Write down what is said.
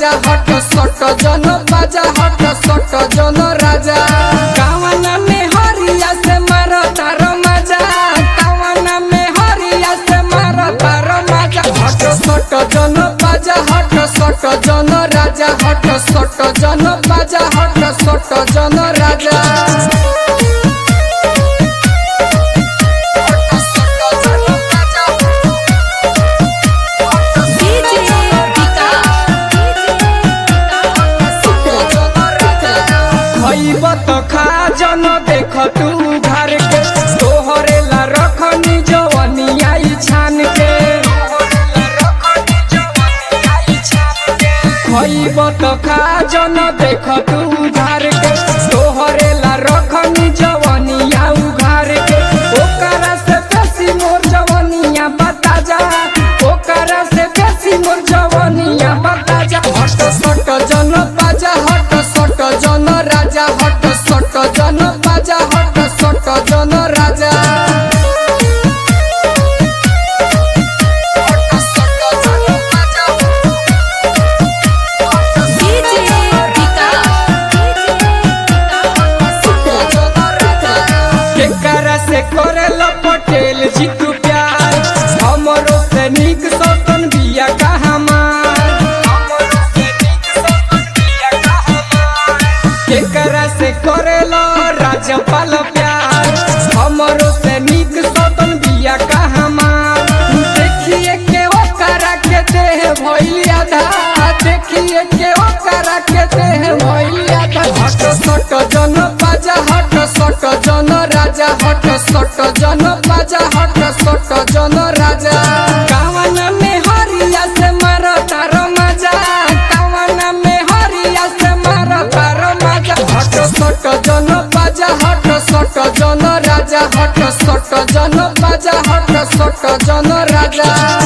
राजा हट सट जन बाजा हट सट जन राजा कावना में हरिया से मारो तार मजा कावना में हरिया से मारो तार मजा हट सट जन बाजा हट सट जन राजा हट सट जन बाजा हट सट जन राजा खइब त खा जन देख तू घर के तोहरे ला रखनी जवनिया ई छान के खइब त खा जन देख तू घर के तोहरे ला रखनी जवनिया उघार के ओकरा से बेसी मोर जवनिया बता जा ओकरा से बेसी मोर जवनिया बता जा हट सट जन बाजा हट सट जन राजा हट सट जन बाजा हट सट जन राजा हट सट जन बाजा केकरा से करेला पटेल जी तू प्यार हमरो से नीक सपन बिया का हमार केकरा से करेला राजपाल प्यार हमरो से नीक सपन बिया का हमार देखिए के ओकरा के देह भइल आधा देखिए के ओकरा के देह भइल आधा हट सट जन बाजा हट सट जन राजा हट सट जन बाजा हट सट जन राजा कावन में हरिया से मार तार मजा कावन में हरिया से मार तार मजा हट सट जन बाजा हट सट जन राजा हट सट जन बाजा हट सट जन राजा